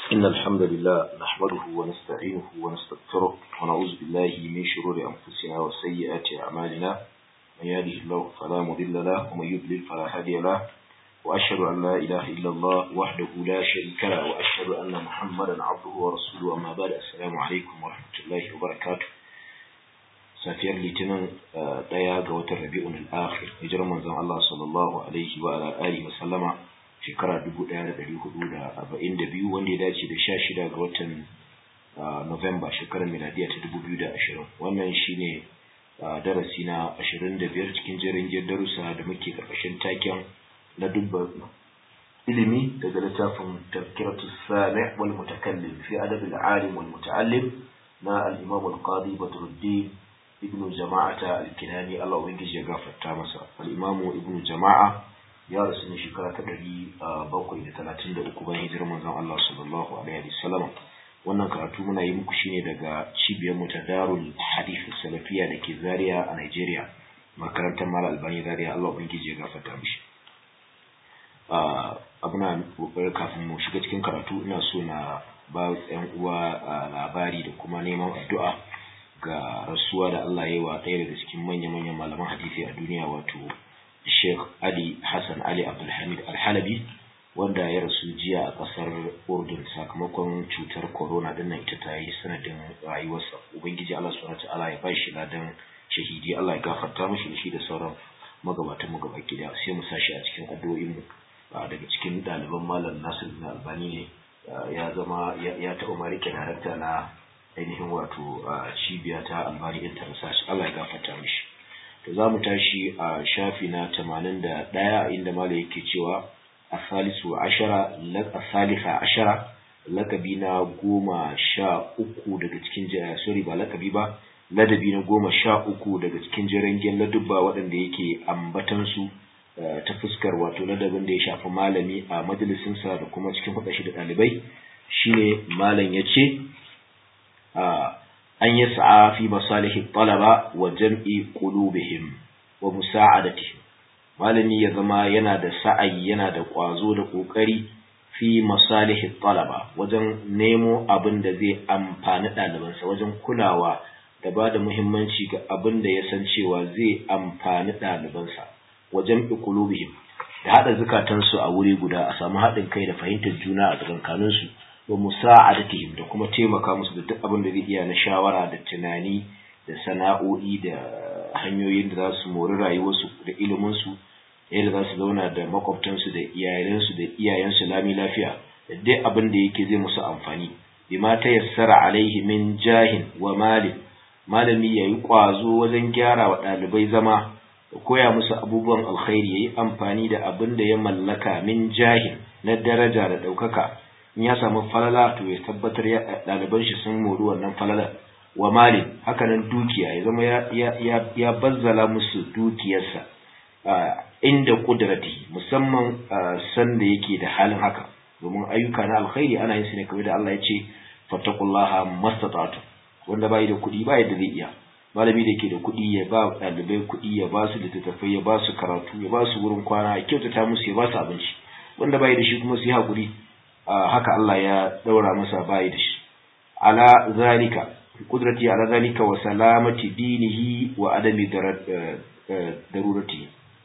إن الحمد لله نحمده ونستعينه ونستغفره ونعوذ بالله من شرور أنفسنا وسيئات أعمالنا من يهده الله فلا مضل له ومن يضلل فلا هادي له وأشهد أن لا إله إلا الله وحده لا شريك له وأشهد أن محمدا عبده ورسوله أما بعد السلام عليكم ورحمة الله وبركاته safiyar litinin ɗaya ga watan rabi'un al-akhir hijirar manzon Allah sallallahu alaihi wa ala alihi wa sallama shekara 1442 wanda ya dace da 16 ga watan November shekarar miladiya ta 2020 wannan shine darasi na 25 cikin jerin darussa da muke karkashin taken na dubban ilimi daga littafin tafkiratu sami' wal mutakallim fi adab al-alim wal muta'allim na al-imam al-qadi badruddin ibnu jama'ata al-kinani Allah ubangiji ya gafarta masa al-imamu ibnu jama'a ya rasu ne shekara ta ɗari bakwai da talatin da uku bayan hijirar manzon Allah sallallahu alaihi wasallam wannan karatu muna yi muku shine daga cibiyar mu ta Darul Hadith Salafiya da ke Zaria a Nigeria makarantar Mal Albani Zaria Allah ubangiji ya gafarta mishi abuna kokarin kafin mu shiga cikin karatu ina so na ba yan uwa labari da kuma neman addu'a ga rasuwa da Allah ya yi wa ɗaya daga cikin manya-manyan malaman hadisi a duniya wato Sheikh Ali Hassan Ali Abdulhamid Al-Halabi wanda ya rasu jiya a ƙasar Urdun sakamakon cutar corona din nan ita ta yi sanadin rayuwarsa Ubangiji Allah subhanahu ta'ala ya ba shi ladan shahidi Allah ya gafarta mishi da shi da sauran magabatan magaba gida sai mu sashi a cikin addu'o'in mu daga cikin ɗaliban malam Nasir bin Albani ne ya zama ya taɓa ma rike darakta na ainihin wato cibiya ta albani international Allah ya gafarta mishi to za mu tashi a shafi na tamanin da ɗaya inda mala yake cewa a salisu ashara a salisa ashara lakabi na goma sha uku daga cikin sorry ba lakabi ba ladabi na goma sha uku daga cikin jirangen ladubba waɗanda yake ambatansu ta fuskar wato ladabin da ya shafi malami a majalisinsa da kuma cikin hudashi da ɗalibai shine malam ya ce an yi sa'a fi masalihin talaba wa jam'i qulubihim wa musa'adatihim malami ya zama yana da sa'ayi yana da ƙwazo da ƙoƙari fi masalihin talaba wajen nemo abin da zai amfani ɗalibansa wajen kulawa da ba da muhimmanci ga abin da ya san cewa zai amfani ɗalibansa wa jam'i qulubihim da haɗa zukatansu a wuri guda a samu haɗin kai da fahimtar juna a tsakankaninsu wa musa'adatihim da kuma taimaka musu da duk abin da zai iya na shawara da tunani da sana'o'i da hanyoyin da za su mori rayuwarsu da iliminsu yadda za su zauna da makwabtansu da iyayensu da iyayensu lami lafiya da duk abin da yake zai musu amfani bima ta yassara alaihi min jahin wa malin malami ya yi ƙwazo wajen gyara wa ɗalibai zama da koya musu abubuwan alkhairi ya yi amfani da abin da ya mallaka min jahin na daraja da ɗaukaka in ya samu falala to ya tabbatar ya ɗaliban shi sun mori wannan falala wa malin hakanan dukiya ya zama ya ya bazzala musu dukiyarsa inda kudrati musamman san da yake da halin haka domin ayyuka na alkhairi ana yin su ne kamar da Allah ya ce fattaqullaha mastata'tu wanda bai da kuɗi bai da zai iya malami da ke da kuɗi ya ba ɗalibai kuɗi ya ba su littattafai ya ba su karatu ya ba su wurin kwana ya kyautata musu ya ba su abinci wanda bai da shi kuma su yi haƙuri haka Allah ya daura masa bayi da shi ala zalika kudrati ala zalika wa salamati dinihi wa adami darurati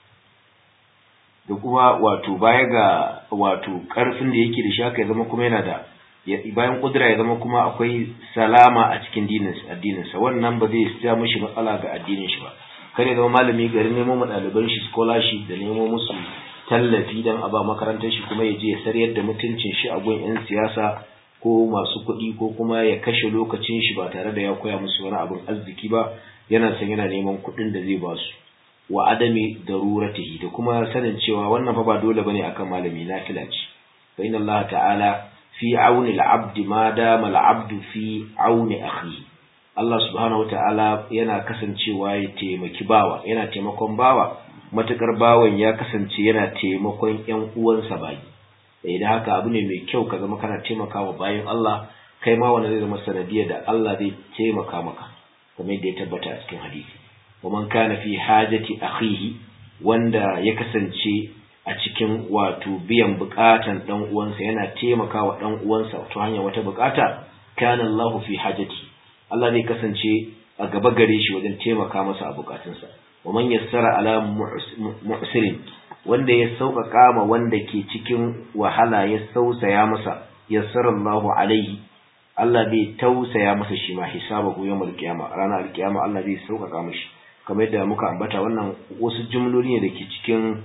da kuma wato baya ga wato karfin da yake da shi haka ya zama kuma yana da bayan kudura ya zama kuma akwai salama a cikin addininsa wannan ba zai sa mishi matsala ga addinin shi ba kare zama malami garin nemo ma ɗaliban shi scholarship da nemo musu tallafi don a ba makarantar shi kuma ya je ya sariyar da mutuncin shi a gun 'yan siyasa ko masu kuɗi ko kuma ya kashe lokacin shi ba tare da ya koya musu wani abin arziki ba yana san yana neman kuɗin da zai ba su wa adami daruratihi da kuma sanin cewa wannan fa ba dole bane akan malami na filaci fa inna Allah ta'ala fi auni al-abd ma dama al-abd fi auni akhi Allah subhanahu wa ta'ala yana kasancewa ya taimaki bawa yana taimakon bawa matukar bawan ya kasance yana taimakon ƴan uwansa bayi idan haka abu ne mai kyau ka zama kana taimakawa bayan Allah kai ma wanda zai zama sanadiyar da Allah zai taimaka maka kamar yadda ya tabbata a cikin hadisi wa man kana fi hajati akhihi wanda ya kasance a cikin wato biyan bukatan dan uwansa yana taimakawa dan uwansa ta hanyar wata bukata kana Allahu fi hajati Allah zai kasance a gaba gare shi wajen taimaka masa a bukatunsa wa man yassara ala mu'sirin wanda ya sauƙaƙa ma wanda ke cikin wahala ya sausaya masa yassara Allahu alaihi Allah zai tausaya masa shi ma hisabahu yawmal qiyama ranar alqiyama Allah zai sauƙaƙa mishi kamar yadda muka ambata wannan wasu jumloli ne da ke cikin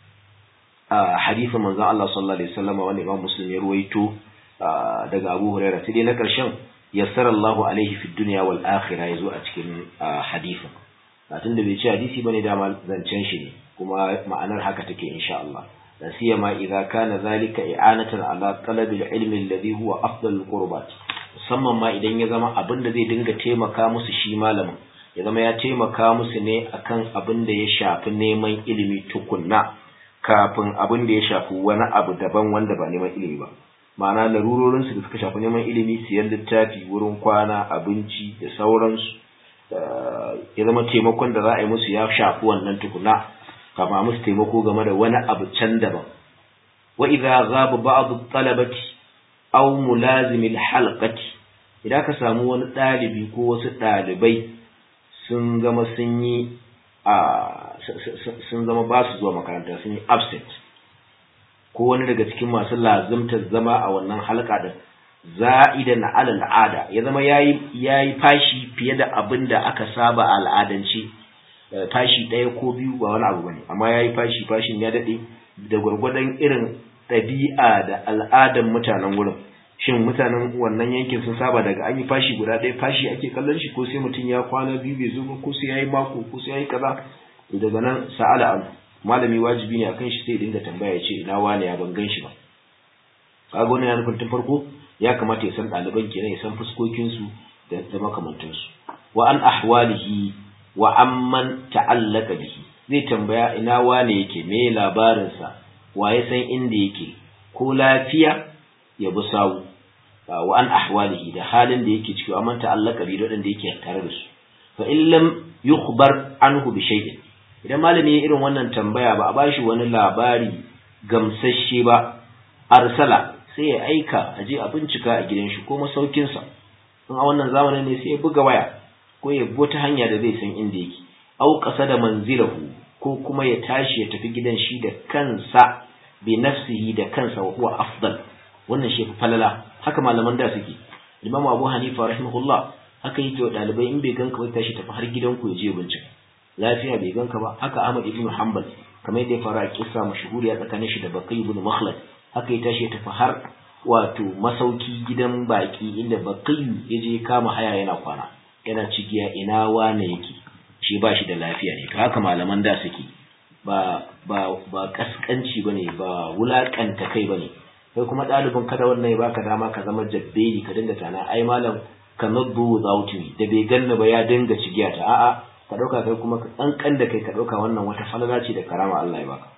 hadisin manzon Allah sallallahu alaihi wasallam wanda Imam Muslim ya ruwaito daga Abu Hurairah sai dai na ƙarshen yassara Allahu alaihi fid dunya wal akhirah yazo a cikin hadisin tunda bai ce hadisi bane da zancen shi ne kuma ma'anar haka take insha Allah la siyama idza kana zalika i'anatan ala talabil ilmi alladhi huwa afdalul qurbat musamman ma idan ya zama abin da zai dinga taimaka musu shi malamin ya zama ya taimaka musu ne akan abin da ya shafi neman ilimi tukunna kafin abin da ya shafi wani abu daban wanda ba neman ilimi ba ma'ana larurorinsu da suka shafi neman ilimi siyan littafi wurin kwana abinci da sauransu ya zama taimakon da za a yi musu ya shafi wannan tukuna kama musu taimako game da wani abu can daban wa idza ghaba ba'd talabati aw mulazim halqati idan ka samu wani dalibi ko wasu dalibai sun gama sun yi a sun zama ba su zuwa makaranta sun yi absent ko wani daga cikin masu lazimtar zama a wannan halka da za'ida na alal al'ada ya zama yayi yayi fashi fiye da abin da aka saba a al'adance fashi ɗaya ko biyu ba wani abu bane amma yayi fashi fashin ya dade da gwargwadon irin ɗabi'a da al'adan mutanen wurin shin mutanen wannan yankin sun saba daga an yi fashi guda ɗaya fashi ake kallon shi ko sai mutum ya kwana biyu bai zo ba ko sai yayi mako ko sai yayi kaza daga nan sa'ala an malami wajibi ne akan shi sai dinga tambaya ya ce ina wane ya ban gan shi ba kaga wannan ya nufin tun farko ya kamata ya san ɗaliban kenan ya san fuskokinsu da da makamantansu wa an ahwalihi wa amman ta'allaka bihi zai tambaya ina wane yake me labarinsa wa ya san inda yake ko lafiya ya bi sawu wa an ahwalihi da halin da yake ciki amman ta'allaka bihi da wadanda yake tare da su fa in lam yukhbar anhu bi shay'in idan malami ya irin wannan tambaya ba a bashi wani labari gamsasshe ba arsala sai ya aika a je a bincika a gidan shi ko masaukinsa in a wannan zamanin ne sai ya buga waya ko ya bi wata hanya da zai san inda yake au ƙasa da manzilahu ko kuma ya tashi ya tafi gidan shi da kansa bi nafsihi da kansa wa huwa afdal wannan shi fi falala haka malaman da suke Imam Abu Hanifa rahimahullah haka yake wa dalibai in bai ganka ba tashi tafi har gidan ku ya je bincika lafiya bai ganka ba haka Ahmad ibn Hanbal kamar yadda ya fara a kissa mashhuriya tsakanin shi da Baqi ibn Makhlad haka ya tashi ya tafi har wato masauki gidan baki inda Baqi ya je kama haya yana kwana yana cigiya ina wane yake shi ba shi da lafiya ne to haka malaman da suke ba ba ba kaskanci bane ba wulakanta kai bane kai kuma ɗalibin kada wannan ya baka dama ka zama jabbeli ka dinga tana ai malam ka nabbu without me da bai ganna ba ya dinga cigiya ta a'a ka dauka kai kuma ka kankan da kai ka dauka wannan wata falala ce da karama Allah ya baka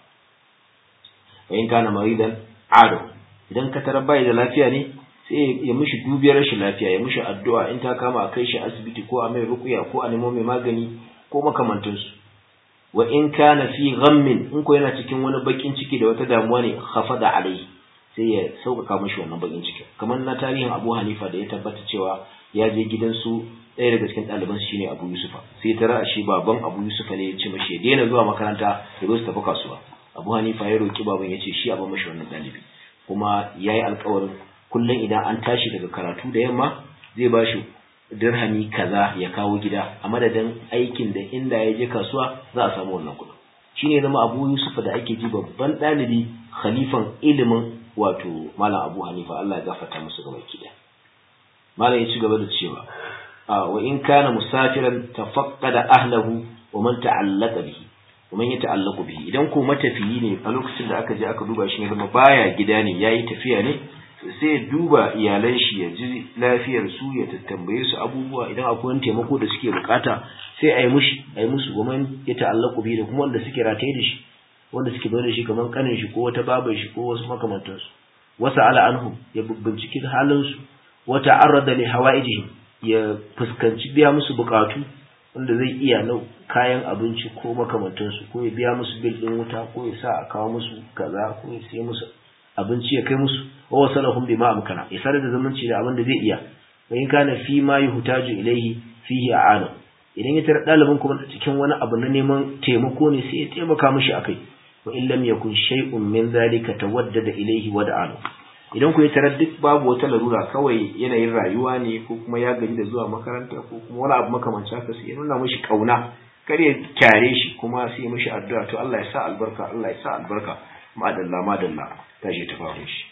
wa in kana maridan ado idan ka tarar bai da lafiya ne sai ya mishi dubiyar rashin lafiya ya mishi addu'a in ta kama a kai shi asibiti ko a mai rukuya ko a nemo mai magani ko makamantansu wa in kana fi ghammin in ko yana cikin wani bakin ciki da wata damuwa ne khafada alai sai ya sauƙaƙa mishi wannan bakin ciki kamar na tarihin Abu Hanifa da ya tabbata cewa ya je gidansu ɗaya daga cikin ɗaliban shi ne Abu Yusufa sai ta ra'a shi baban Abu Yusufa ne ya ce mashi ya daina zuwa makaranta ya zo su tafi kasuwa Abu Hanifa ya roki baban ya ce shi a ba mashi wannan ɗalibi kuma ya yi alƙawarin kullum idan an tashi daga karatu da yamma zai ba shi dirhami kaza ya kawo gida a madadin aikin da inda ya je kasuwa za a samu wannan kuɗin shi ne zama abu yusufa da ake ji babban ɗalibi khalifan ilimin wato malam abu hanifa allah ya gafarta musu gaba kida malam ya ci gaba da cewa wa in kana musafiran tafaqqada ahlahu wa man ta'allaqa bihi wa man yata'allaqu bihi idan ko matafiyi ne a lokacin da aka je aka duba shi ne zama baya gida ne yayi tafiya ne sai ya duba iyalan shi ya ji lafiyar su ya tattambaye su abubuwa idan akwai wani taimako da suke bukata sai a yi mushi a yi musu goman ya ta'allaku bi da kuma wanda suke rataye da shi wanda suke bayar da shi kamar kanin shi ko wata babar shi ko wasu makamantansu wasa ala anhu ya binciki halin su wata arrada li hawaijihim ya fuskanci biya musu bukatu wanda zai iya na kayan abinci ko makamantansu ko ya biya musu bil din wuta ko ya sa a kawo musu kaza ko ya sai musu abinci ya kai musu wa wasalahum bima amkana ya sadar da zumunci da abin da zai iya wa in kana fi ma yuhtaju ilayhi fihi a'anu idan ya tara dalibin kuma cikin wani abu na neman taimako ne sai ya taimaka mishi akai wa in lam yakun shay'un min zalika tawaddada ilayhi wa da'anu idan ku ya tarar duk babu wata larura kawai yanayin rayuwa ne ko kuma ya gaji da zuwa makaranta ko kuma wani abu makamancin haka sai ya nuna mishi kauna kar ya kyare shi kuma sai ya mishi addu'a to Allah ya sa albarka Allah ya sa albarka madalla madalla tashi ta faru shi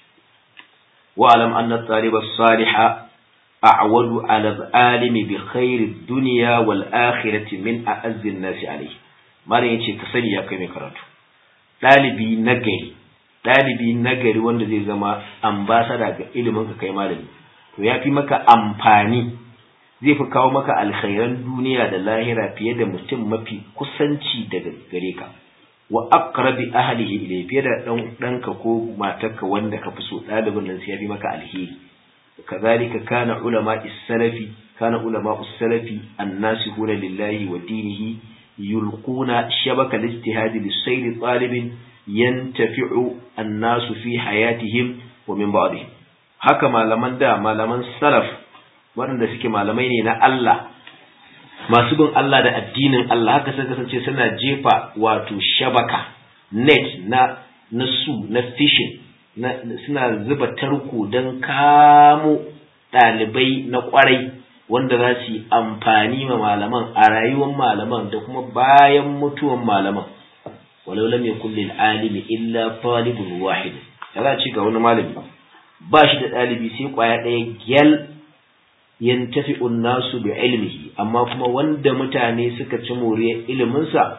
wa alam anna taliba salihah a'wadu ala alimi bi khairi dunya wal akhirati min a'azzi an-nas alayhi malam yace ka sani ya kai mai karatu dalibi nagari ɗalibi nagari wanda zai zama ambasada ga ilimin ka kai malami to ya fi maka amfani zai fi kawo maka alkhairan duniya da lahira fiye da mutum mafi kusanci daga gare ka wa aqrabi ahlihi ilayhi fiye da dan danka ko matarka wanda ka fi so ɗalibin nan sai ya fi maka alheri kazalika kana ulama is-salafi kana ulama us-salafi an-nasihuna lillahi wa dinihi yulquna shabaka al-ijtihad lis-sayr talibin yantafi'u annasu fi hayatihim wa min ba'dihim haka malaman da malaman salaf waɗanda suke malamai ne na Allah masu bin Allah da addinin Allah haka sun kasance suna jefa wato shabaka net na na su na fishing na suna zuba tarko don kamo ɗalibai na ƙwarai wanda za su yi amfani ma malaman a rayuwar malaman da kuma bayan mutuwan malaman walau lam yakul lil alimi illa talibun wahid kaza ci ga wani malami ba shi da dalibi sai kwaya daya gyal yantafi'u nasu bi ilmihi amma kuma wanda mutane suka ci moriyar ilimin sa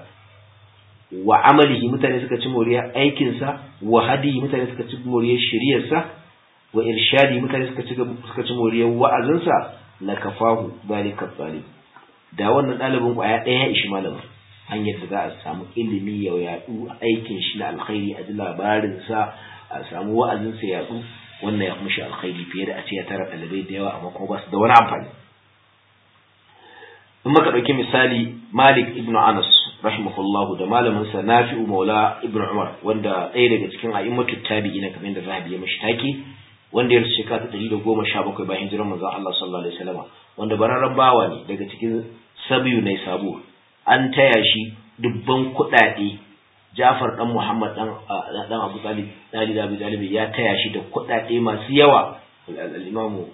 wa amalihi mutane suka ci moriyar aikin sa wa hadi mutane suka ci moriyar shiriyar sa wa irshadi mutane suka ci suka ci moriyar wa'azin sa la kafahu zalika talib da wannan dalibin kwaya daya ya ishi malamin hanyar da za a samu ilimi ya yadu aikin shi na alkhairi a ji labarinsa a samu wa'azinsa ya yadu wannan ya mushi alkhairi fiye da a ce ya tara ɗalibai da yawa amma kuma ba su da wani amfani in muka ɗauki misali malik ibn anas rahimahullahu da malamin sa nafi'u maula ibn umar wanda ɗaya daga cikin a'immatu tabi'ina kamar yadda zahabi ya mashi take wanda ya rasu shekara ta ɗari da goma sha bakwai bayan hijirar manzon Allah sallallahu alaihi wasallam wanda bararren bawa ne daga cikin sabiyu ne sabo an taya shi dubban kuɗaɗe Jafar dan Muhammad dan dan Abu Talib Dali da Abu Talib ya taya shi da kuɗaɗe masu yawa al-Imam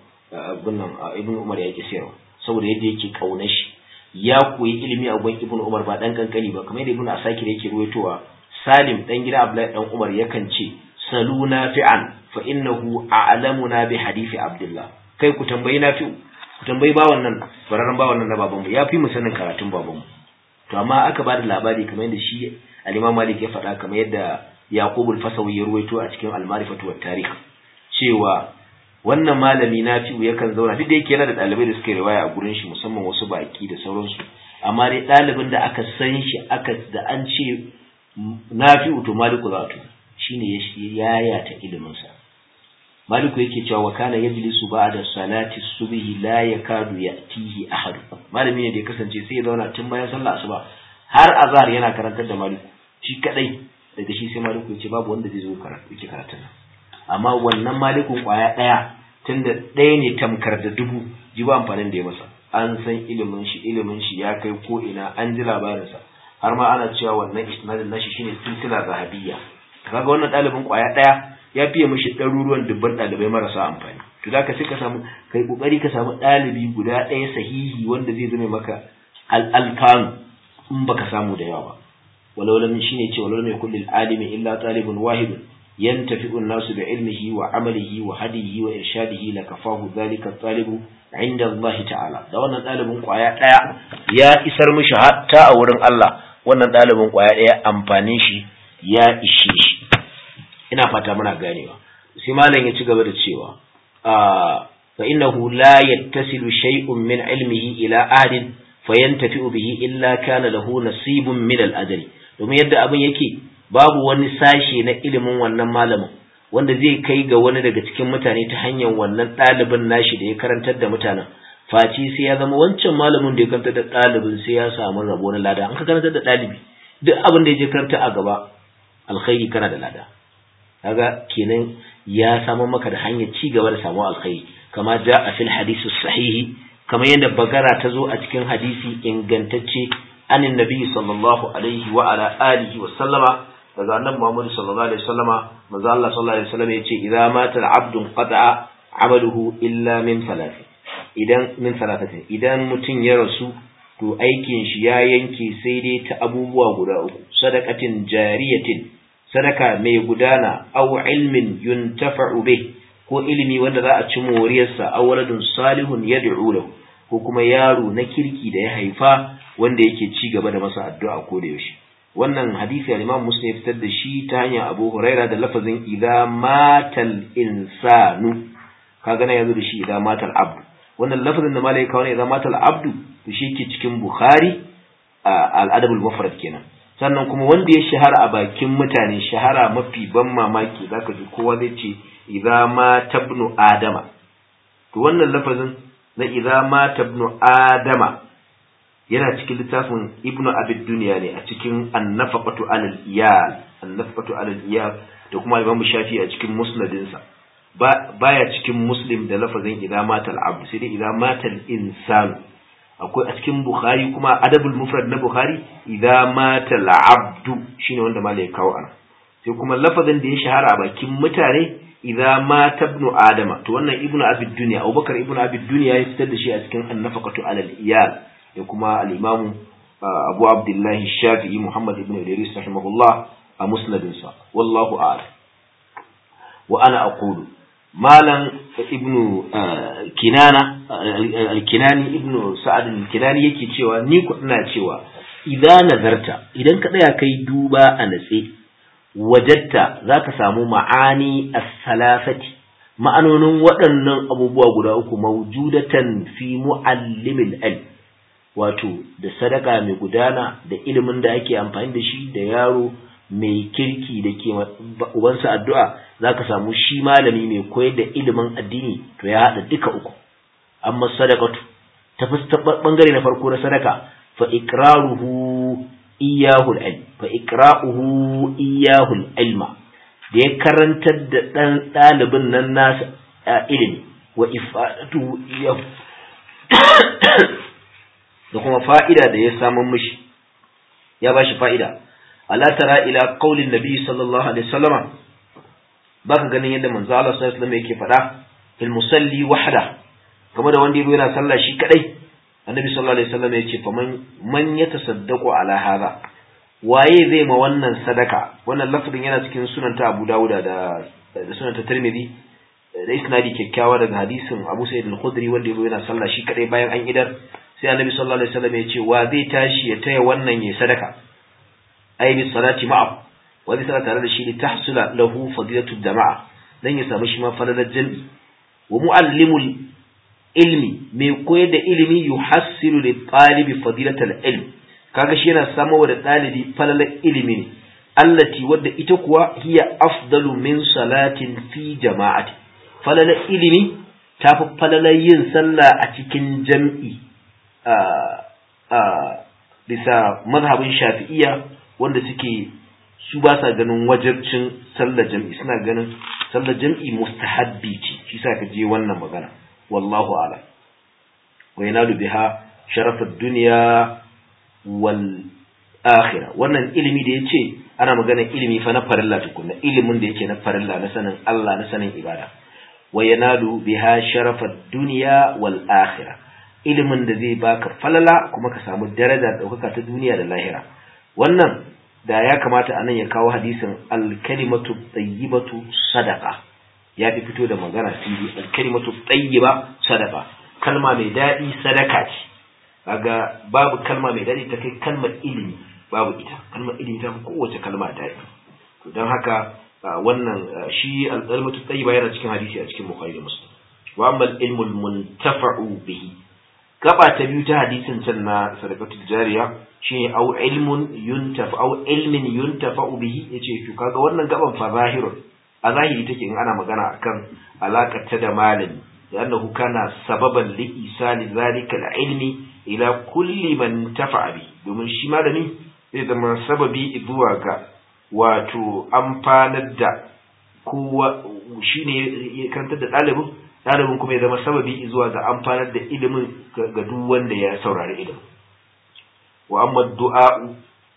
Ibn Umar ya yake sayarwa saboda yadda yake kauna shi ya koyi ilimi a gun Ibn Umar ba dan kankani ba kamar yadda Ibn Asakir yake ruwaitowa Salim dan gida Abdullahi dan Umar yakan ce saluna fi'an fa innahu a'lamuna bi hadisi Abdullah kai ku tambayi nafi'u ku tambayi bawan nan bararren bawan nan na babanmu ya fi mu sanin karatun babanmu to amma aka bada labari kamar yadda shi al-Imam Malik ya faɗa kamar yadda Yaqub al-Fasawi ya ruwaito a cikin al-Ma'rifatu wat Tarikh cewa wannan malami Nafi'u yakan zauna duk da yake yana da ɗalibai da suke riwaya a gurin shi musamman wasu baki da sauransu amma dai ɗalibin da aka san shi aka da an ce Nafi'u to Maliku za to shine ya yayata ilimin sa Maliku yake cewa wa kana yajlisu ba'da salati subhi la yakadu ya'tihi ahad malami ne da ya kasance sai ya zauna tun bayan sallah asuba har azhar yana karantar da Maliku shi kadai daga shi sai Maliku yace babu wanda zai zo karatu yake karatun amma wannan Malikun kwaya daya tunda daya ne tamkar da dubu ji ba amfanin da ya masa an san ilimin shi ilimin shi ya kai ko ina an ji labarin sa har ma ana cewa wannan isnadin nashi shine silsila zahabiyya kaga wannan dalibin kwaya daya ya fiye mishi ɗaruruwan dubban ɗalibai marasa amfani to da ka sai ka samu kai kokari ka samu ɗalibi guda ɗaya sahihi wanda zai zame maka al'alfanu in baka samu da yawa ba walau lam shine ce walau lam yakul lil alimi illa talibun wahid yantafi'u an-nasu bi ilmihi wa amalihi wa hadihi wa irshadihi la kafahu dhalika talibu inda Allah ta'ala da wannan ɗalibin kwaya ɗaya ya isar mishi hatta a wurin Allah wannan ɗalibin kwaya ɗaya amfanin shi ya ishe shi ina fata muna ganewa sai malam ya ci gaba da cewa fa innahu la yattasilu shay'un min ilmihi ila ahadin fayantafi'u bihi illa kana lahu nasibun min al-ajri domin yadda abin yake babu wani sashe na ilimin wannan malamin wanda zai kai ga wani daga cikin mutane ta hanyar wannan ɗalibin nashi da ya karantar da mutanen face sai ya zama wancan malamin da ya karanta da ɗalibin sai ya samu rabo na lada an ka karanta da ɗalibi duk abin da ya je karanta a gaba alkhairi kana da lada kaga kenan ya samu maka da hanyar ci gaba da samu alkhairi kama ja a fil hadisi sahihi kamar yadda bagara ta zo a cikin hadisi ingantacce anin nabi sallallahu alaihi wa ala alihi wa sallama daga annabi Muhammad sallallahu alaihi wasallama manzo Allah sallallahu alaihi wasallam yace idza mata al-abdu qata'a amaluhu illa min thalath idan min thalathati idan mutun ya rasu to aikin shi ya yanke sai dai ta abubuwa guda uku sadaqatin jariyatin sadaka mai gudana aw ilmin yuntafa'u bih ko ilimi wanda za a ci moriyarsa aw waladun salihun yad'u lahu ko kuma yaro na kirki da ya haifa wanda yake ci gaba da masa addu'a ko da yaushe wannan hadisi al-Imam Muslim ya fitar da shi ta hanyar Abu Huraira da lafazin idza matal insanu kaga na yazo da shi idza matal abdu wannan lafazin da malai kawo ne idza matal abdu to shi ke cikin Bukhari al-Adab al-Mufrad kenan sannan kuma wanda ya shahara a bakin mutane shahara mafi ban mamaki zaka ji kowa zai ce idza ma tabnu adama to wannan lafazin na idza ma tabnu adama yana cikin littafin ibnu abid duniya ne a cikin annafaqatu alal iyal annafaqatu alal iyal da kuma imam shafi a cikin musnadinsa baya cikin muslim da lafazin idza matal abd sai dai idza matal insan akwai a cikin bukhari kuma adabul mufrad na bukhari idza matal abd shine wanda malai ya kawo ana sai kuma lafazin da ya shahara a bakin mutane idza mata ibnu adama to wannan ibnu abid duniya abubakar ibnu abid duniya ya fitar da shi a cikin annafaqatu alal iyal da kuma al-imamu abu abdullahi shafi'i muhammad ibn idris rahimahullah a musnadinsa wallahu a'lam wa ana aqulu malam ibnu kinana al-kinani ibnu sa'ad al-kinani yake cewa ni ku ina cewa idan nazarta idan ka tsaya kai duba a natse wajatta zaka samu ma'ani as-salafati ma'anonin waɗannan abubuwa guda uku mawjudatan fi muallimil ilm wato da sadaka mai gudana da ilimin da ake amfani da shi da yaro mai kirki da ke ubansa addu'a za ka samu shi malami mai koyar da ilimin addini to ya haɗa duka uku amma sadakatu ta ɓangare na farko na sadaka fa ikraruhu iyahul ilm fa ikra'uhu iyahul ilma da ya karantar da ɗan ɗalibin nan nasa ilimi wa ifadatu iyahu da kuma fa'ida da ya samun mishi ya ba shi fa'ida ala tara ila qaulin nabi sallallahu alaihi wasallama baka ganin yadda manzo Allah sallallahu alaihi wasallam yake faɗa fil musalli wahda game da wanda yabo yana sallah shi kadai annabi sallallahu alaihi wasallam yace fa man man yatasaddaqu ala hadha waye zai ma wannan sadaka wannan lafazin yana cikin sunan ta Abu Dawud da da sunan ta Tirmidhi da isnadi kyakkyawa daga hadisin Abu Sa'id al-Khudri wanda yabo yana sallah shi kadai bayan an idar sai annabi sallallahu alaihi wasallam ya ce wa zai tashi ya taya wannan ya sadaka ai bi salati ma'a wa zai salata tare da shi li tahsula lahu fadilatu jama'a dan ya samu shi ma falalar jami'i wa muallimul ilmi mai koyar da ilimi yuhassilu li talibi fadilatal ilm kaga shi yana samu da dalibi falalar ilimi ne allati wadda ita kuwa hiya afdalu min salatin fi jama'ati falalar ilimi tafi falalar yin sallah a cikin jam'i bisa mazhabin shafi'iya wanda suke su ba sa ganin wajabcin sallar jam'i suna ganin sallar jam'i mustahabbi ce shi sa ka je wannan magana wallahu ala wa yanalu biha sharafad dunya wal akhirah wannan ilimi da yace ana magana ilimi fa na farilla tukunna ilimin da yake na farilla na sanin Allah na sanin ibada wa yanalu biha sharafad dunya wal akhirah ilimin da zai baka falala kuma ka samu daraja ɗaukaka ta duniya da lahira wannan da ya kamata anan ya kawo hadisin alkalimatu tayyibatu sadaqa ya fi fito da magana fili alkalimatu tayyiba sadaqa kalma mai daɗi sadaka ce kaga babu kalma mai daɗi ta kai kalmar ilimi babu ita kalmar ilimi ta fi kowace kalma daɗi to don haka wannan shi alkalimatu tayyiba yana cikin hadisi a cikin bukhari da muslim wa amma ilmul muntafa'u bihi gaba ta biyu ta hadisin can na sadaqatul jariya shine au ilmun yuntafa au ilmin yuntafa bihi yace to kaga wannan gaban fa zahirun a zahiri take in ana magana akan alakar ta da malami لأنه كان سببا لإيصال ذلك العلم إلى كل من تفع به domin shi malami zai zama sababi zuwa ga wato amfanar da kowa shine ya kantar da ɗalibin ɗalibin kuma ya zama sababi zuwa ga amfanar da ilimin ga duk wanda ya saurari ilimin wa amma du'a'u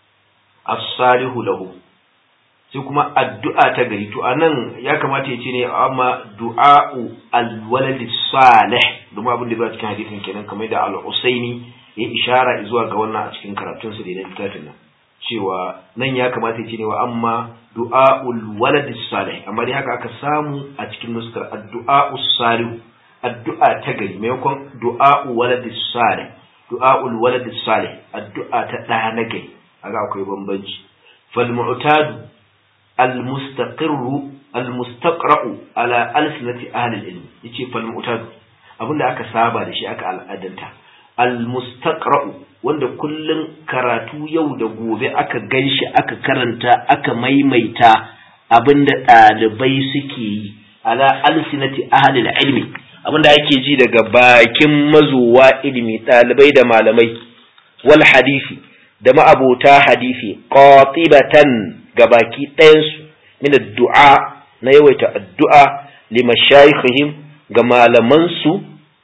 as-salihu lahu sai kuma addu'a ta gari to anan ya kamata ya ce ne amma du'a'u al-walad salih domin abin da ba cikin hadisin kenan kamar da al-Usaini ya ishara zuwa ga wannan a cikin karatun sa da na littafin nan cewa nan ya kamata ya ce ne wa amma du'a'ul walad salih amma dai haka aka samu a cikin nuskar addu'a'u salih addu'a ta gari maimakon du'a'u walad salih du'a'ul walad salih addu'a ta da na gari haka akwai bambanci fal mu'tadu al mustaqirru al mustaqra'u ala alsinati ahli al ilm yace fal mu'tadu abinda aka saba da shi aka al'adanta al mustaqra'u wanda kullun karatu yau da gobe aka ganshi aka karanta aka maimaita abinda ɗalibai suke yi ala alsinati ahli al ilmi abinda ake ji daga bakin mazuwa ilimi ɗalibai da malamai wal hadisi da ma'abota hadisi qatibatan ga baki ɗayansu min addu'a na yawaita addu'a limashayikhihim ga malamansu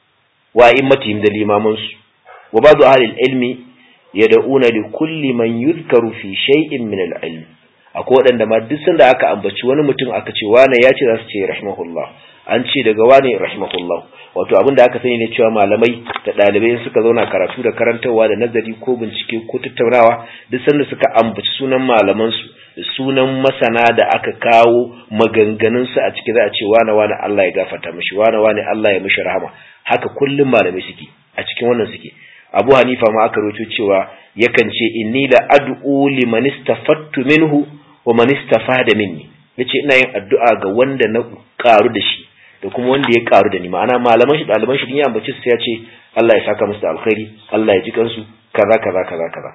wa immatihim da limamansu wa ba'du ahli ilmi yad'una li kulli man yuzkaru fi shay'in min al-ilm akwai waɗanda ma duk sanda aka ambaci wani mutum aka ce wane ya ce za su ce rahimahullah an ce daga wane rahimahullah wato abin da aka sani ne cewa malamai da ɗalibai suka zauna karatu da karantarwa da nazari ko bincike ko tattaunawa duk sanda suka ambaci sunan malamansu da sunan masana da aka kawo maganganunsu a ciki za a ce wane wane Allah ya gafarta mishi wane wane Allah ya mishi rahama haka kullum malamai suke a cikin wannan suke Abu Hanifa ma aka rawaito cewa yakan ce inni la ad'u liman istafattu minhu wa man istafada minni yace ina yin addu'a ga wanda na karu da shi da kuma wanda ya karu da ni ma'ana malaman shi ɗaliban shi ya ambaci su ya ce Allah ya saka musu da alkhairi Allah ya ji kansu kaza kaza kaza kaza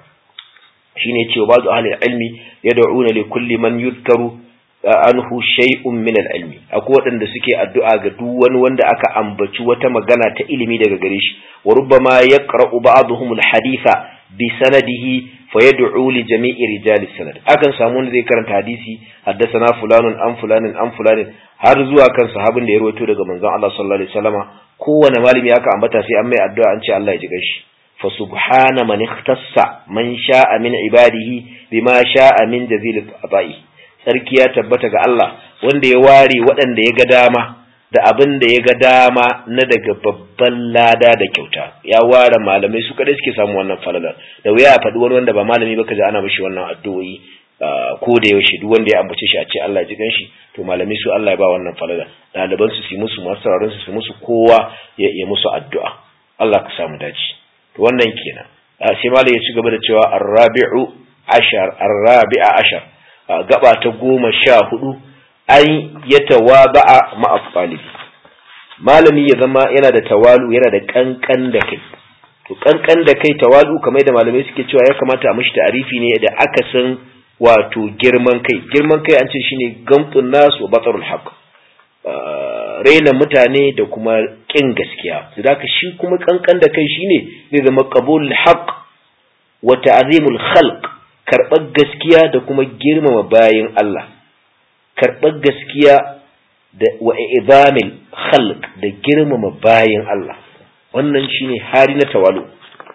shine cewa ba'du ahli ilmi yad'una li kulli man yuzkaru anhu shay'un min al-ilmi akwai waɗanda suke addu'a ga duk wani wanda aka ambaci wata magana ta ilimi daga gare shi wa rubbama yaqra'u ba'dhum al-haditha bi sanadihi fa yad'u li jami'i rijali sanad akan samu wanda zai karanta hadisi haddathana fulanun an fulanin an fulanin har zuwa kan sahabin da ya rawaito daga manzon Allah sallallahu alaihi wasallama kowane malami aka ambata sai an mai addu'a an ce Allah ya ji gashi fa subhana man ikhtassa man sha'a min ibadihi bima sha'a min jazil ata'i sarki ya tabbata ga Allah wanda ya ware waɗanda ya ga dama da abin da ya ga dama na daga babban lada da kyauta ya ware malamai su kadai suke samu wannan falalar da wuya a faɗi wani wanda ba malami ba kaji ana mishi wannan addu'o'i ko da yaushe duk wanda ya ambace shi a ce Allah ya ji ganshi to malamai su Allah ya ba wannan falala ɗaliban su su musu masu sauraron su su musu kowa ya yi musu addu'a Allah ka samu dace to wannan kenan sai malai ya ci gaba da cewa arrabi'u ashar arrabi'a ashar gaba ta goma sha hudu an ya tawaba'a ma'a talibi malami ya zama yana da tawalu yana da kankan da kai to kankan da kai tawalu kamar da malamai suke cewa ya kamata a mishi ta'arifi ne da akasin wato girman kai girman kai an ce shine gamtun nas wa batarul haqq raina mutane da kuma kin gaskiya zaka shi kuma kankan da kai shine zai zama qabulul haqq wa ta'zimul khalq karɓar gaskiya da kuma girmama bayin Allah karɓar gaskiya da wa idamil khalq da girmama bayin Allah wannan shine hari na tawalu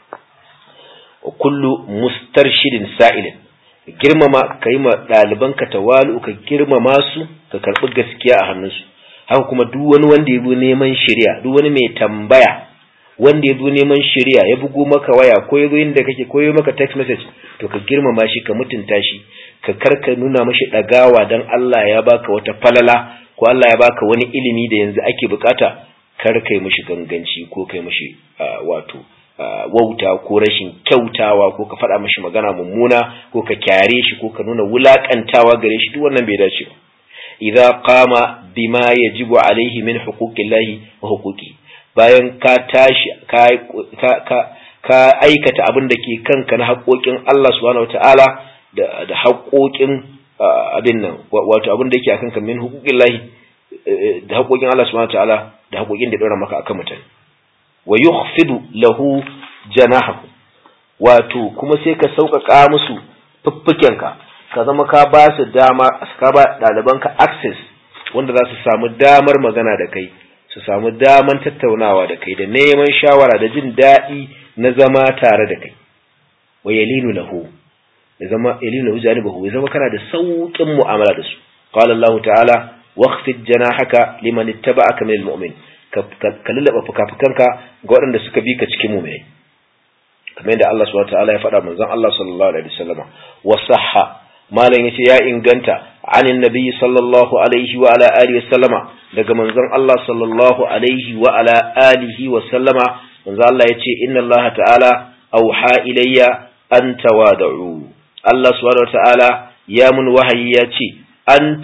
wa kullu mustarshidin sa'ilin girmama kai ma ɗaliban ka tawalu ka girmama su ka karɓi gaskiya a hannunsu haka kuma duk wani wanda ya zo neman shari'a duk wani mai tambaya wanda ya zo neman shari'a ya bugo maka waya ko ya zo inda kake ko ya maka text message to ka girmama shi ka mutunta shi ka karka nuna mashi ɗagawa don Allah ya baka wata falala ko Allah ya baka wani ilimi da yanzu ake bukata kar kai mashi ganganci ko kai mashi wato wauta ko rashin kyautawa ko ka faɗa mashi magana mummuna ko ka kyare shi ko ka nuna wulakantawa gare shi duk wannan bai dace ba idza qama bima yajibu alaihi min huquqillahi wa huquqi bayan ka tashi ka ka ka aikata abin da ke kanka na haƙoƙin Allah subhanahu wataala da da haƙoƙin abin nan wato abin da yake akan ka min huquqillahi da haƙoƙin Allah subhanahu wataala da haƙoƙin da ya dora maka akan mutane wa yukhfidu lahu janahahu wato kuma sai ka sauƙaƙa musu fuffukenka ka zama ka ba su dama ka ba ɗalibanka access wanda za su samu damar magana da kai su samu daman tattaunawa da kai da neman shawara da jin daɗi na zama tare da kai wa yalinu lahu ya zama yalinu lahu janibahu ya zama kana da sauƙin mu'amala da su qala Allah ta'ala waqfid janahaka liman ittaba'aka minal mu'min ka lullaba fukafukanka ga waɗanda suka bi ka cikin mu'minai kamar yadda Allah subhanahu ta'ala ya faɗa manzon Allah sallallahu alaihi wasallam wa sahha malam yace ya inganta anin nabi sallallahu alaihi wa ala alihi wasallama daga manzon Allah sallallahu alaihi wa ala alihi wasallama manzon Allah yace inna Allah ta'ala auha ilayya an tawadu Allah subhanahu ta'ala ya mun wahayi ya ce an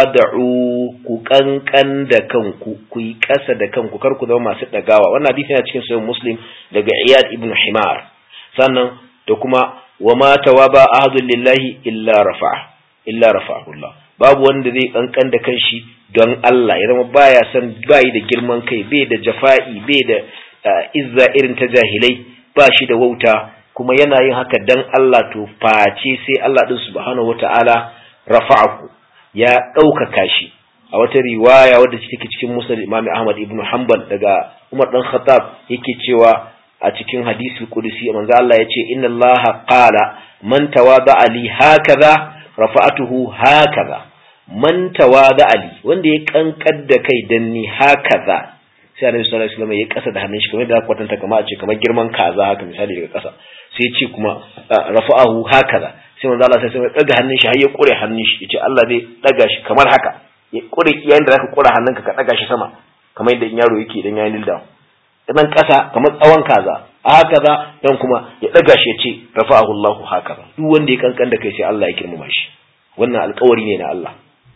tawadu ku kankan da kanku ku yi ƙasa da kanku kar ku zama masu ɗagawa wannan hadisi yana cikin sahih muslim daga iyad ibn himar sannan da kuma wa ma tawaba ahadun lillahi illa rafa illa rafa'ahullah babu wanda zai kankan da kanshi don Allah ya zama baya san bai da girman kai bai da jafa'i bai da izza irin ta jahilai ba shi da wauta kuma yana yin haka dan Allah to face sai Allah din subhanahu wata'ala rafa'ahu ya ɗaukaka shi a wata riwaya wadda take cikin musnad Imam Ahmad ibn Hanbal daga Umar dan Khattab yake cewa a cikin hadisi kudusi manzo Allah ya ce inna Allah qala man tawada'a li hakaza rafa'atuhu hakaza man tawada'a li wanda ya kankar da kai dan ni hakaza sai Annabi sallallahu alaihi wasallam ya kasa da hannun shi kamar da kwatanta kamar a ce kamar girman kaza haka misali daga kasa sai ya ce kuma rafa'ahu hakaza sai manzo Allah sai ya daga hannun shi har ya kure hannun shi yace Allah zai daga shi kamar haka ya kure yayin da zaka kure hannunka ka daga shi sama kamar yadda in yaro yake idan ya nilda nan ƙasa kamar tsawon kaza a haka za dan kuma ya ɗaga shi ya ce rafa'ahu Allah haka duk wanda ya kankan da kai sai Allah ya girmama shi wannan alƙawari ne na Allah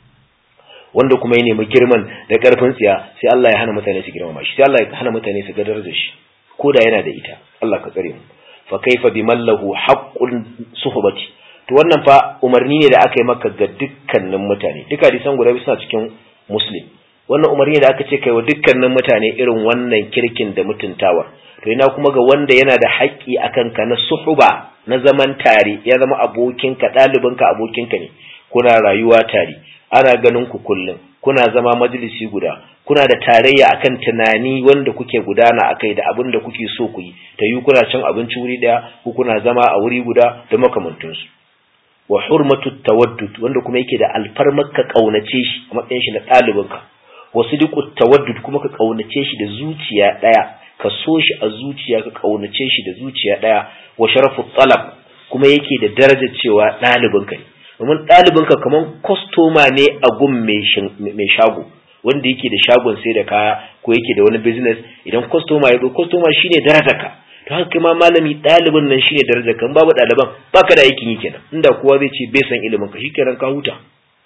wanda kuma ya nemi girman da ƙarfin tsiya sai Allah ya hana mutane su girmama shi sai Allah ya hana mutane su gadar da shi ko da yana da ita Allah ka tsare mu fa kaifa biman lahu haqqun suhbati to wannan fa umarni ne da aka yi maka ga dukkanin mutane duka hadisan guda biyu suna cikin muslim wannan umarni da aka ce kai wa dukkanin mutane irin wannan kirkin da mutuntawa to ina kuma ga wanda yana da haƙƙi akan ka na suhuba na zaman tare ya zama abokinka ɗalibinka abokinka ne kuna rayuwa tare ana ganin ku kullum kuna zama majalisi guda kuna da tarayya akan tunani wanda kuke gudana akai da abin da kuke so ku yi ta yi kuna cin abinci wuri ɗaya ko kuna zama a wuri guda da makamantansu wa hurmatu tawaddud wanda kuma yake da alfarmar ka kaunace shi a matsayin shi na ɗalibinka wasu duk tawaddud kuma ka kaunace shi da zuciya ɗaya ka so shi a zuciya ka kaunace shi da zuciya ɗaya wa sharafu talab kuma yake da darajar cewa ɗalibinka ne domin ɗalibinka kamar kwastoma ne a gun mai shago wanda yake da shagon sai da kaya ko yake da wani business idan kwastoma ya zo kwastoma shine darajarka to haka kuma malami ɗalibin nan shine darajarka in babu ɗaliban baka da aikin yi kenan inda kowa zai ce bai san ilimin ka shikenan ka huta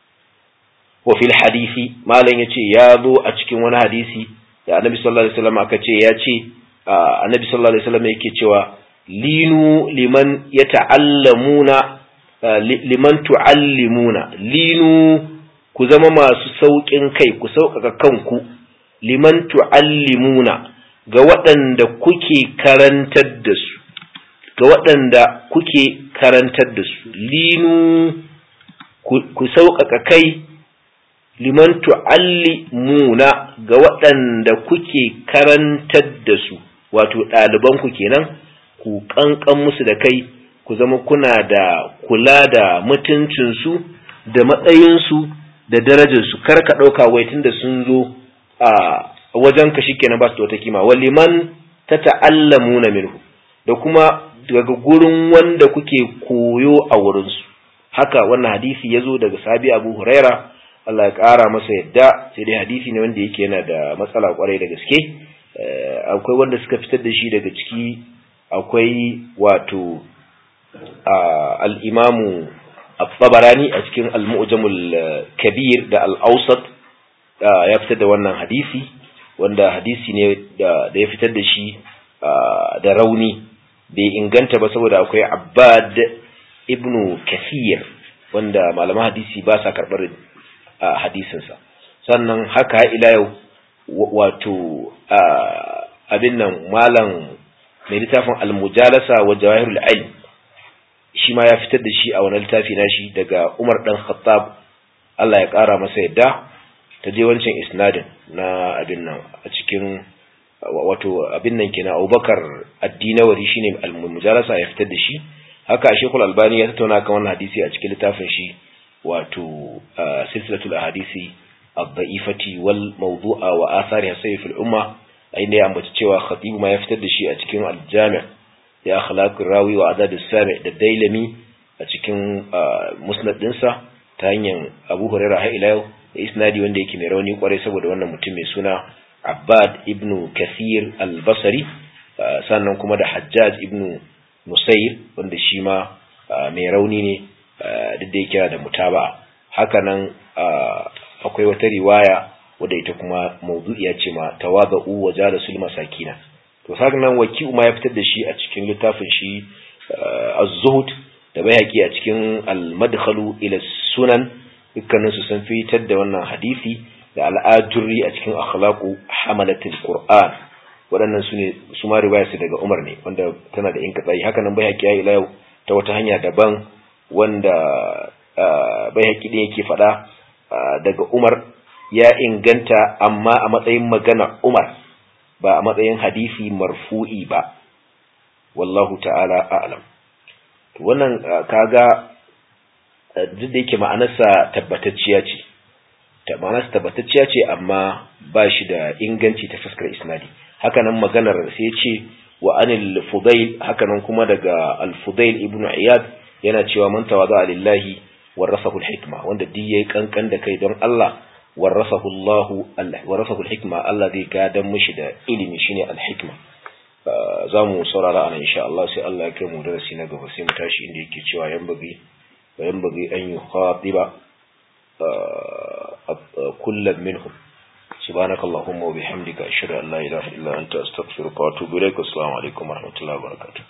wa fil hadisi malam yace ya zo a cikin wani hadisi da annabi sallallahu alaihi wasallam aka ce ya ce annabi sallallahu alaihi wasallam yake cewa linu liman yata'allamuna liman tu'allimuna linu ku zama masu sauƙin kai ku sauƙaƙa kanku liman tu'allimuna ga waɗanda kuke karantar da su ga waɗanda kuke karantar da su linu ku sauƙaƙa kai liman tu'allimuna ga waɗanda kuke karantar da su wato ɗalibanku kenan ku ƙanƙan musu da kai ku zama kuna da kula da mutuncinsu da matsayinsu da darajarsu kar ka ɗauka wai tunda sun zo a wajen ka shikenan ba su da wata kima wa liman ta ta'allamuna minhu da kuma daga gurin wanda kuke koyo a wurinsu haka wannan hadisi ya zo daga sabi abu huraira Allah ya ƙara masa yadda sai dai hadisi ne wanda yake yana da matsala kwarai da gaske akwai wanda suka fitar da shi daga ciki akwai wato al'imamu al-tabarani a cikin al-mu'jamul kabir da al-ausat ya fitar da wannan hadisi wanda hadisi ne da ya fitar da shi da rauni bai inganta ba saboda akwai abbad ibnu kathir wanda malaman hadisi ba sa karɓar hadisinsa sannan haka ila yau wato abin nan malam mai littafin al-mujalasa wa jawahirul ilm shi ma ya fitar da shi a wani littafi nashi daga Umar dan Khattab Allah ya kara masa yadda ta je wancan isnadin na abin nan a cikin wato abin nan kenan Abubakar Ad-Dinawari shine al-mujalasa ya fitar da shi haka Sheikhul Albani ya tattauna kan wannan hadisi a cikin littafin shi wato silsilatul ahadisi ad-da'ifati wal mawdu'a wa athariha sayf al-umma inda ya ambaci cewa khatibu ma ya fitar da shi a cikin al-jami' ya akhlaqur rawi wa adad as-sami' da dailami a cikin musnad dinsa ta hanyar Abu Hurairah har ila yau da isnadi wanda yake mai rauni kwarai saboda wannan mutum mai suna Abbad ibn Kathir al-Basri sannan kuma da Hajjaj ibn Nusayr wanda shi ma mai rauni ne duk da yake da mutaba hakanan akwai wata riwaya wadda ita kuma mawdu'iya ce ma tawada'u wa jalasul masakina to sannan waki'u ma ya fitar da shi a cikin littafin shi az-zuhd da bayhaqi a cikin al-madkhalu ila sunan dukkanin su sun fitar da wannan hadisi da al-ajurri a cikin akhlaqu hamalatul qur'an waɗannan su ne su ma riwaya su daga Umar ne wanda tana da inkatsayi haka nan bayhaqi ya ila yau ta wata hanya daban wanda bayhaqi din yake faɗa daga Umar ya inganta amma a matsayin magana Umar ba a matsayin hadisi marfu'i ba wallahu ta'ala a'lam to wannan kaga duk da yake ma'anarsa tabbatacciya ce ta ma'anarsa tabbatacciya ce amma ba shi da inganci ta fuskar isnadi hakanan maganar sai ya ce wa anil fudail hakanan kuma daga al-fudail ibnu iyad yana cewa man tawaza lillahi warasahu al-hikma wanda duk yayi kankan da kai don Allah warasahu Allah Allah warasahu al-hikma Allah zai gadan mishi da ilimi shine al-hikma zamu saurara anan insha Allah sai Allah ya kai mu darasi na gaba sai mu tashi inda yake cewa yan bagi yan bagi an yukhatiba kullam minhum سبحانك اللهم وبحمدك أشهد أن لا إله إلا أنت أستغفرك وأتوب إليك والسلام عليكم ورحمة الله وبركاته